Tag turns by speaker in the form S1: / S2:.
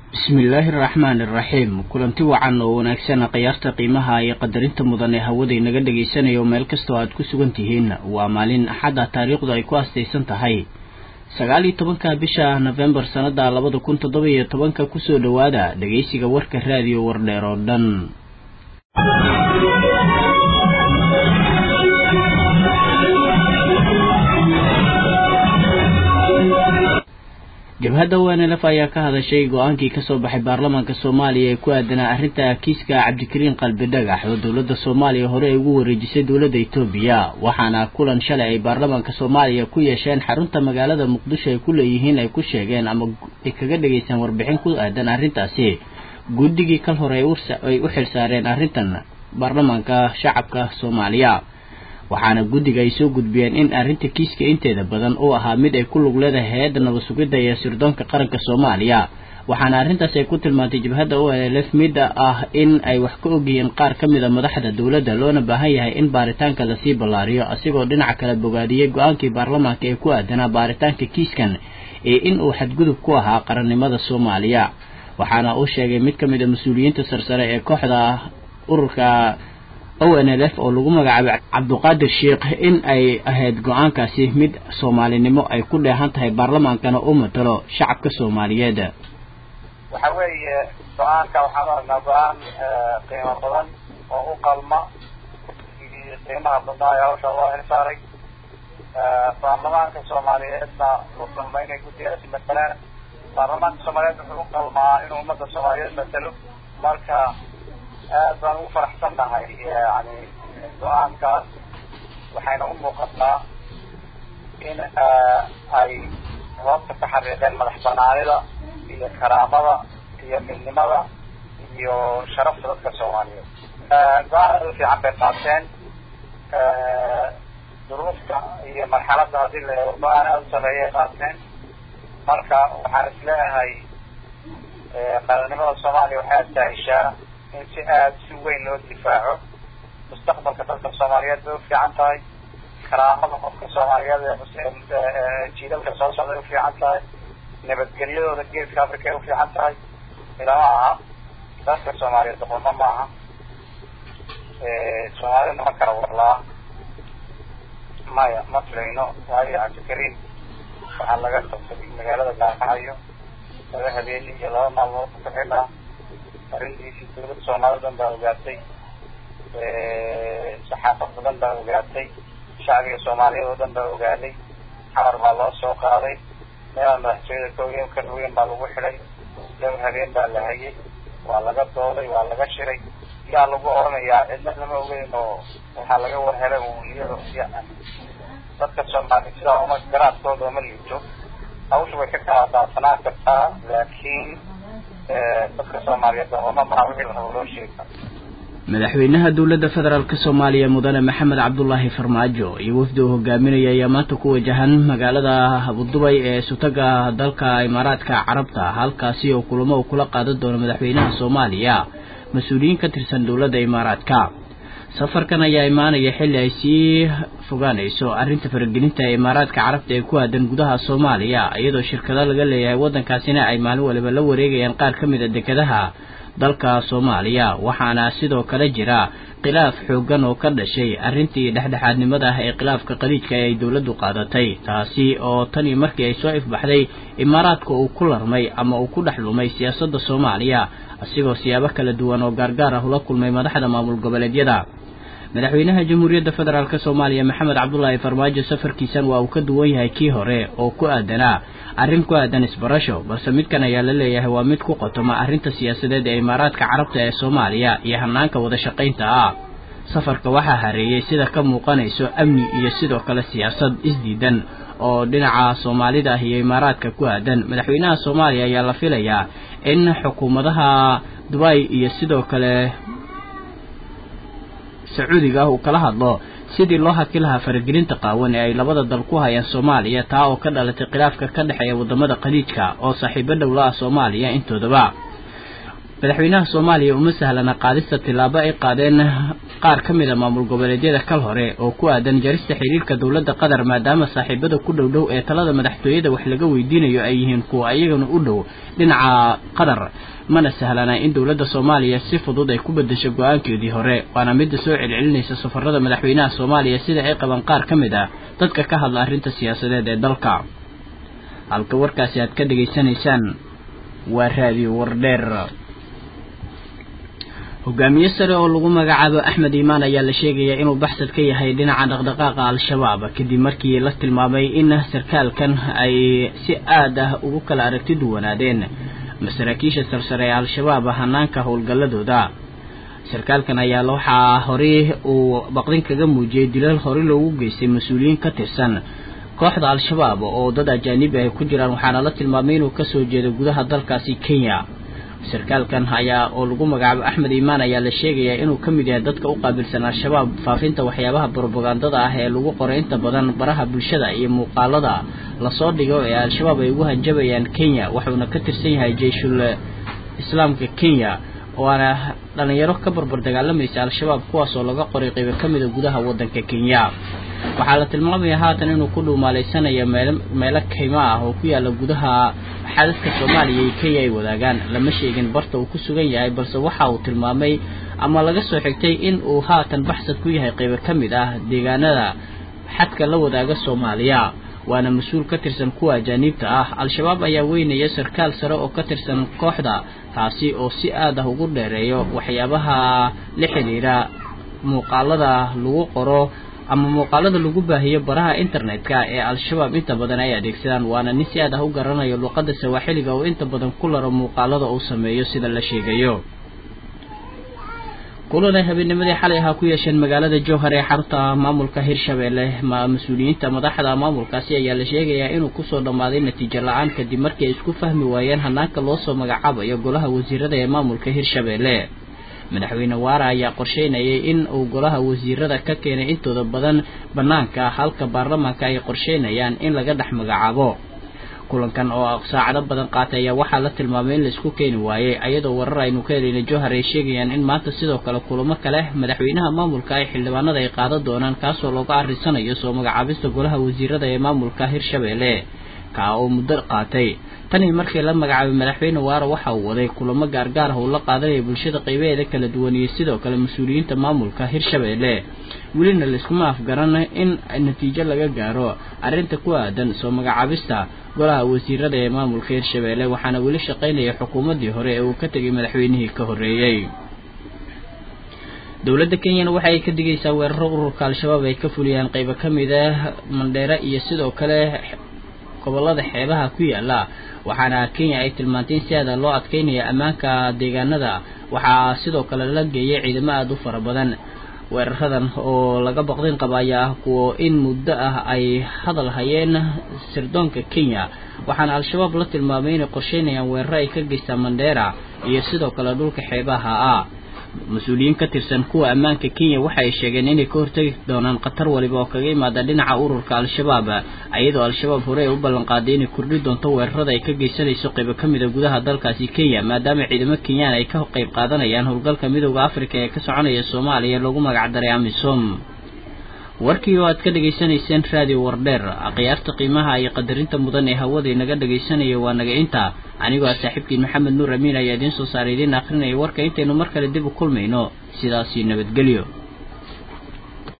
S1: bismillaahi araxmaani iraxiim kulanti wacan oo wanaagsan khiyaarta qiimaha iyo qadarinta mudan ee hawada inaga dhagaysanayo meel kastoo aad ku sugan tihiin waa maalin axadda taariikhdu ay ku astaysan tahay sagaal iyo tobanka bisha nofembar sannada labada kun toddoba iyo tobanka kusoo dhowaada dhegaysiga warka raadiyo wardheer oo dhan jabhadda wanlf ayaa ka hadashay go-aankii kasoo baxay baarlamaanka soomaaliya ee ku aadanaa arrinta kiiska cabdikariin qalbi dhagax oo dowladda soomaaliya hore ay ugu wareejisay dowladda etoobiya waxaana kulan shalay ay baarlamaanka soomaaliya ku yeesheen xarunta magaalada muqdisho ay ku leeyihiin ay ku sheegeen ama ay kaga dhageystaan warbixin ku aadan arrintaasi guddigii kal hore ay u xilsaareen arrintan baarlamaanka shacabka soomaaliya waxaana guddiga ay soo gudbiyeen in arrinta kiiska inteeda badan uu ahaa mid ay ku lug leedahay hay-adda nabad sugidda iyo sirdoonka qaranka soomaaliya waxaana arrintaas ay ku tilmaantay jabhadda o l f midda ah in ay wax ka ogyihiin qaar ka mid a madaxda dowladda loona baahan yahay in baaritaanka lasii ballaariyo asigoo dhinaca kale bogaadiyey go-aankii baarlamaanka ee ku aadanaa baaritaanka kiiskan ee in uu xadgudub ku ahaa qarannimada soomaaliya waxaana uu sheegay mid ka mid a mas-uuliyiinta sarsare ee kooxda ururka o n l f oo lagu magacaabay cabduqaadir sheikh in ay ahayd go-aankaasi mid soomaalinimo ay ku dheehan tahay baarlamaankana u matalo shacabka soomaaliyeed
S2: waxa weeye go-aanka waxaan u aragnaa go-aan qiimo badan oo u qalma qiimaha badnaa ee hawsha loo xilsaaray baarlamaanka soomaaliyeedna u qalma inay guddigaasi matalaan baarlamaanka soomaaliyeed wuxuu u qalmaa inuu ummadda soomaaliyeed matalo marka aad baan ugu faraxsan nahay yani go-aankaas waxayna u muuqataa in ay hoobta ka xariiqeen madax banaanida iyo karaamada iyo midnimada iyo sharafta dadka soomaaliyeed go-aan aad u fiican bay qaateen duruufta iyo marxaladda haddii la eego go-aan aada u sareeyay qaateen marka waxaan is leeyahay qarannimada soomaaliya waxay astaahishaa in si aada si weyn loo difaaco mustaqbalka dadka soomaaliyeed bay ufiican tahay karaamada qofka soomaaliyeed ee jiidalka soo socday ufiican tahay nabadgelyadooda geeska africa ay ufiican tahay ilama aha dadka soomaaliyeed doqomo maaha soomaalida nama kala warlaa maya ma filayno waayo cabdikariim waxaa laga qabtay magaalada gaarkacayo laba habeeni iyo laba maalmood ku xidhaa arrintiisii dawladda soomaalida dhan baa ogaatay saxaafad badan baa ogaatay shacbiga soomaaliyeed oo dhan baa ogaaday xamar baa loo soo qaaday meelaan madaxtooyada kaogen ka dhaweyn baa lagu xidhay laba habeen baa la hayay waa laga dooday waa laga shiray yaa lagu oranayaa cidna lama ogeyn oo waxaa laga warhelay uu iyado dadka soomaaliya sidaa uma garaadkooda uma liito hawsha way ka kala daadsanaan kartaa laakiin dadka soomaaliyeed doqomo maha wixii la rabo loo sheega
S1: madaxweynaha dowladda federaalk soomaaliya mudane maxamed cabdulaahi farmaajo iyo wafdi uu hogaaminaya ayaa maanta ku wajahan magaalada abudubay ee sutaga dalka imaaraadka carabta halkaasi oo kulamo uu kula qaadan doono madaxweynaha soomaaliya mas-uuliyiin ka tirsan dowladda imaaraadka safarkan ayaa imaanaya xilli ay sii fogaanayso arrinta faragelinta ee imaaraadka carabta ee ku aadan gudaha soomaaliya iyadoo shirkado laga leeyahay waddankaasina ay maalin waliba la wareegayaan qaar ka mid a dekedaha dalka soomaaliya waxaana sidoo kale jira khilaaf xooggan oo ka dhashay arrintii dhexdhexaadnimada ah ee khilaafka qadiijka ee ay dowladdu qaadatay taasi oo tanii markii ay soo ifbaxday imaaraadka uu ku larmay ama uu ku dhex lumay siyaasadda soomaaliya asigoo siyaabo kala duwan oo gaargaar ah ula kulmay madaxda maamul goboleedyada madaxweynaha jamhuuriyadda federaalk soomaaliya maxamed cabdulaahi farmaajo safarkiisan waa uu ka duwan yahay kii hore oo ku aadanaa arrin ku aadan isbarasho balse midkan ayaa la leeyahay waa mid ku qotoma arrinta siyaasadeed ee imaaraadka carabta ee soomaaliya iyo hanaanka wada shaqaynta ah safarka waxaa hareeyey sida ka muuqanayso amni iyo sidoo kale siyaasad isdiidan oo dhinaca soomaalida ah iyo imaaraadka ku aadan madaxweynaha soomaaliya ayaa la filayaa in xukuumadaha dubay iyo sidoo kale sacuudiga ah uu kala hadlo sidii loo haki lahaa faragelinta qaawan ee ay labada dal ku hayaan soomaaliya taa oo ka dhalatay khilaafka ka dhexeeya wadamada khaliijka oo saaxiibo dhowla ah soomaaliya intoodaba madaxweynaha soomaaliya uma sahlana qaadista tillaabo ay qaadeen qaar ka mid a maamul goboleedyada kal hore oo ku aadan jarista xiriirka dowladda qatar maadaama saaxiibada ku dhow dhow ee talada madaxtooyada wax laga weydiinayo ay yihiin kuwa ayagana u dhow dhinaca qatar mana sahlana in dowladda soomaaliya si fudud ay ku bedesho go-aankeedii hore waana midda soo celcelinaysa safarada madaxweynaha soomaaliya sida ay qabaan qaar ka mid ah dadka ka hadla arrinta siyaasadeed ee dalka halka warkaasi aad ka dhegaysanaysaan waa raadiyo wardheer hogaamiye sare oo lagu magacaabo axmed iimaan ayaa la sheegayaa inuu baxsad ka yahay dhinaca dhaqdhaqaaqa al-shabaab kadib markii la tilmaamay in sarkaalkan ay si aad ah ugu kala aragti duwanaadeen masaraakiisha sarsare ee al-shabaab hanaanka howlgalladooda sarkaalkan ayaa waxaa horey uu baqdin kaga muujiyey dilal horey loogu geystay mas-uuliyiin ka tirsan kooxda al-shabaab oo dad ajaanibi ay ku jiraan waxaana la tilmaamay inuu kasoo jeedo gudaha dalkaasi kenya sarkaalkan ayaa oo lagu magacaabo axmed iimaan ayaa la sheegayaa inuu ka mid yahay dadka u qaabilsan al-shabaab faafinta waxyaabaha brobagandada ah ee lagu qoray inta badan baraha bulshada iyo muuqaalada lasoo dhigo ee al-shabaab ay ugu hanjabayaan kenya wuxuuna ka tirsan yahay jeyshul islaamka kenya waana dhalinyaro ka barbar dagaalamaysa al-shabaab kuwaas oo laga qoray qaybo ka mida gudaha waddanka kenya waxaa la tilmaamaya haatan inuu ku dhuumaaleysanayo meel meelo kaymo ah oo ku yaala gudaha xadadka soomaaliya iyo kenya ay wadaagaan lama sheegin barta uu ku sugan yahay balse waxa uu tilmaamay ama laga soo xigtay in uu haatan baxsad ku yahay qaybo ka mid ah deegaanada xadka la wadaaga soomaaliya waana mas-uul ka tirsan kuwa ajaaniibta ah al-shabaab ayaa weynaya sarkaal sare oo ka tirsan kooxda taasi oo si aad ah ugu dheereeyo waxyaabaha la xidhiira muuqaalada lagu qoro ama muuqaalada lagu baahiyo baraha internetka ee al-shabaab inta badan ay adeegsadaan waana nin si aad ah u garanayo luuqadda sawaaxiliga oo inta badan ku laro muuqaalada uu sameeyo sida la sheegayo kulan ay habeennimadii xalay ahaa ku yeesheen magaalada jowhar ee xarunta maamulka hirshabeelle mas-uuliyiinta madaxda maamulkaasi ayaa la sheegayaa inuu kusoo dhammaaday natiijo la-aan kadib markii ay isku fahmi waayeen hanaanka loo soo magacaabayo golaha wasiirada ee maamulka hirshabeelle madaxweyne waara ayaa qorsheynayay in uu golaha wasiirada ka keenay intooda badan bannaanka halka baarlamaanka ay qorsheynayaan in laga dhex magacaabo kulankan oo saacado badan qaatay ayaa waxaa la tilmaamay in laisku keeni waayey ayadoo warar aynu ka helayna jowhar ay sheegayaan in maanta sidoo kale kulamo kale madaxweynaha maamulka ay xildhibaanada ay qaadan doonaan kaasoo looga arrisanayo soo magacaabista golaha wasiirada ee maamulka hirshabeelle kaa oo muddo qaatay tanii markii la magacaabay madaxweyne waara waxa uu waday kulamo gaargaar ah uu la qaadanaya bulshada qaybaheeda kala duwan iyo sidoo kale mas-uuliyiinta maamulka hirshabeelle welina laiskuma afgaran in natiijo laga gaaro arrinta ku aadan soo magacaabista golaha wasiirada ee maamulka hirshabeelle waxaana weli shaqaynaya xukuumaddii hore ee uu ka tegay madaxweynihii ka horreeyey dowladda kenyana waxa ay ka digaysaa weeraro ururka al-shabaab ay ka fuliyaan qaybo ka mid ah mandheere iyo sidoo kale gobolada xeebaha ku yaala waxaana kenya ay tilmaantay in si aada loo adkeynaya ammaanka deegaanada waxaa sidoo kale la geeyay ciidamo aada u fara badan weeraradan oo laga baqdin qaba ayaa ah kuwo in muddo ah ay hadal hayeen sirdoonka kenya waxaana al-shabaab la tilmaamay inay qorsheynayaan weeraro ay ka geystaan mandheera iyo sidoo kale dhulka xeebaha ah mas-uuliyiin ka tirsan kuwa ammaanka kenya waxa ay sheegeen inay ka hortegi doonaan khatar waliba oo kaga imaada dhinaca ururka al-shabaab iyadoo al-shabaab hore ay u ballanqaaday inay kordhi doonto weerarada ay ka geysanayso qaybo ka mida gudaha dalkaasi kenya maadaama ciidamo kenyaan ay ka qayb qaadanayaan howlgalka midooda africa ee ka soconaya soomaaliya lagu magacdaray amisom warkii oo aad ka dhegaysanayseen radio wardheer akhyaarta qiimaha iyo qadarinta mudan ee hawada inaga dhegaysanaya waa naga inta anigoo ah saaxiibkiin maxamed nuur amiin ayaa idiin soo saaray idiin akrinaya warka intaynu mar kale dib u kulmayno sidaasii nabadgelyo